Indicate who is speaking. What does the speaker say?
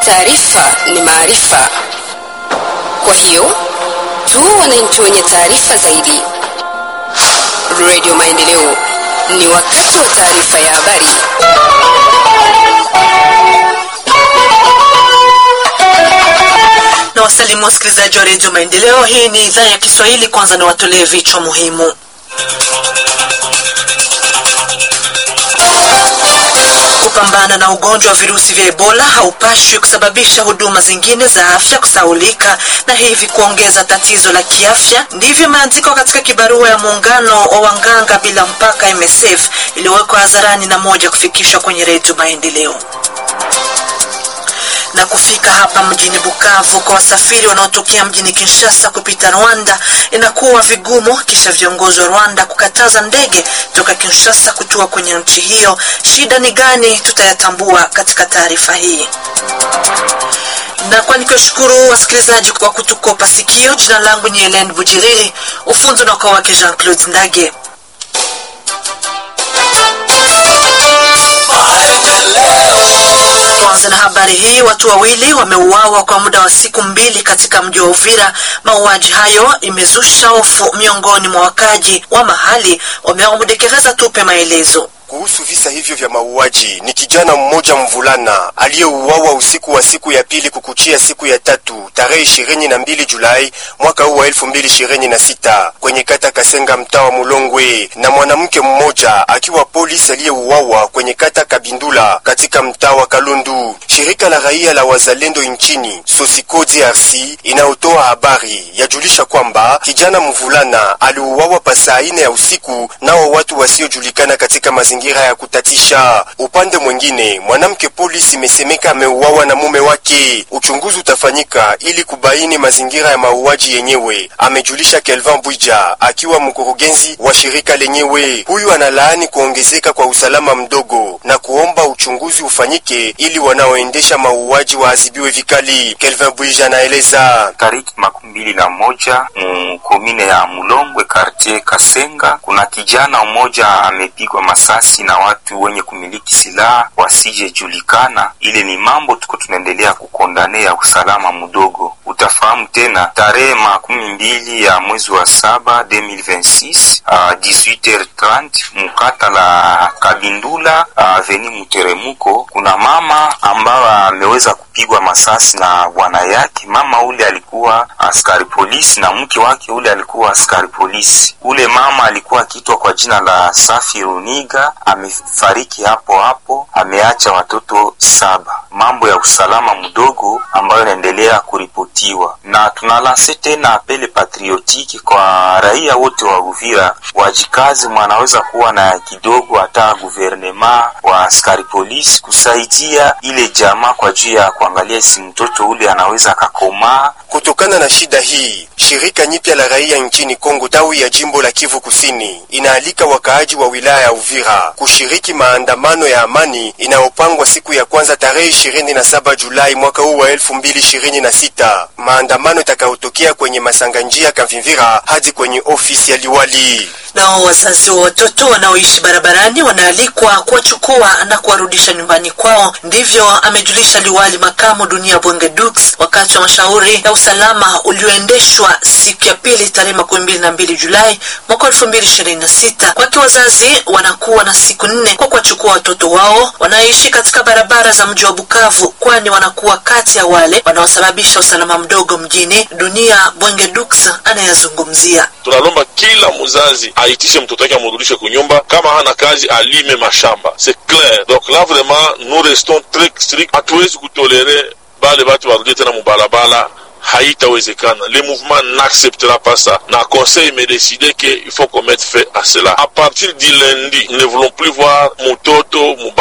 Speaker 1: taarifa ni maarifa. Kwa hiyo tuwe wananchi wenye taarifa zaidi. Radio Maendeleo, ni wakati wa taarifa ya habari.
Speaker 2: na wasalimu wasikilizaji wa redio Maendeleo. Hii ni idhaa ya Kiswahili. Kwanza ni watolee vichwa muhimu. Kupambana na ugonjwa wa virusi vya Ebola haupashwi kusababisha huduma zingine za afya kusaulika na hivi kuongeza tatizo la kiafya. Ndivyo imeandikwa katika kibarua ya muungano wa wanganga bila mpaka MSF iliyowekwa hadharani na moja kufikishwa kwenye redio Maendeleo na kufika hapa mjini Bukavu kwa wasafiri wanaotokea mjini Kinshasa kupita Rwanda inakuwa vigumu kisha viongozi wa Rwanda kukataza ndege toka Kinshasa kutua kwenye nchi hiyo. Shida ni gani? Tutayatambua katika taarifa hii na kwa nikiwashukuru wasikilizaji kwa kutukopa sikio. Jina langu ni Helen Bujiriri, ufunzi unakuwa wake Jean Claude Ndage. Tuanze na habari hii. Watu wawili wameuawa kwa muda wa siku mbili katika mji wa Uvira. Mauaji hayo imezusha hofu miongoni mwa wakaji wa mahali, wamewamudekereza tupe maelezo
Speaker 3: kuhusu visa hivyo vya mauaji ni kijana mmoja mvulana aliyeuawa usiku wa siku ya pili kukuchia siku ya tatu tarehe ishirini na mbili Julai mwaka huu wa elfu mbili ishirini na sita kwenye kata Kasenga mtaa wa Mulongwe, na mwanamke mmoja akiwa polisi aliyeuawa kwenye kata Kabindula katika mtaa wa Kalundu. Shirika la raia la wazalendo nchini Sosiko DRC inayotoa habari yajulisha kwamba kijana mvulana aliuawa pasaa ine ya usiku nao watu wasiojulikana katika mazingira ya kutatisha. Upande mwingine, mwanamke polisi imesemeka ameuawa na mume wake. Uchunguzi utafanyika ili kubaini mazingira ya mauaji yenyewe, amejulisha Kelvin Bwija akiwa mkurugenzi wa shirika lenyewe. Huyu analaani kuongezeka kwa usalama mdogo na kuomba uchunguzi ufanyike ili wanaoendesha mauaji waadhibiwe vikali. Kelvin Bwija anaeleza.
Speaker 4: Tariki makumi mbili na moja mkomine ya Mulongwe kartie Kasenga, kuna kijana mmoja amepigwa masasi na watu wenye kumiliki silaha wasijejulikana. Ile ni mambo tuko tunaendelea kukondanea usalama mdogo. Utafahamu tena tarehe makumi mbili ya mwezi wa saba 2026 uh, 18h30 mukata la Kabindula aveni uh, Muteremuko, kuna mama ambayo ameweza kupigwa masasi na bwana yake. Mama ule alikuwa askari polisi na mke wake ule alikuwa askari polisi. Ule mama alikuwa akiitwa kwa jina la Safi Runiga, amefariki hapo hapo, ameacha watoto saba. Mambo ya usalama mdogo ambayo inaendelea kuripotiwa, na tunalanse tena apele patriotiki kwa raia wote wa Uvira, wajikazi, mwanaweza kuwa na kidogo hata guvernema wa askari polisi kusaidia ile jamaa kwa juu ya kuangalia si mtoto ule anaweza akakomaa.
Speaker 3: Kutokana na shida hii, shirika nyipya la raia nchini Kongo tawi ya jimbo la Kivu Kusini inaalika wakaaji wa wilaya ya Uvira kushiriki maandamano ya amani inayopangwa siku ya kwanza tarehe 27 Julai mwaka huu wa 2026, maandamano itakayotokea kwenye masanga njia Kavimvira hadi kwenye ofisi ya liwali.
Speaker 2: Nao wazazi wa watoto wanaoishi barabarani wanaalikwa kuwachukua na kuwarudisha nyumbani kwao. Ndivyo amejulisha liwali makamu Dunia Bwenge Dux wakati wa mashauri ya usalama ulioendeshwa siku ya pili tarehe makumi mbili na mbili Julai mwaka elfu mbili ishirini na sita. Kwake wazazi wanakuwa na siku nne kwa kuwachukua watoto wao wanaoishi katika barabara za mji wa Bukavu, kwani wanakuwa kati ya wale wanaosababisha usalama mdogo mjini. Dunia Bwenge Dux anayazungumzia.
Speaker 5: Tunalomba kila mzazi aitishe mtoto wake amrudishe kunyumba, kama hana kazi alime mashamba. C'est clair. Donc là vraiment nous restons très strict, hatuwezi kutolere bale batu barudie tena mubalabala haitawezekana. Le mouvement n'acceptera pas ça. Na conseil me décidé que il faut qu'on mette fin à cela. À partir du lundi, nous ne voulons plus voir mutoto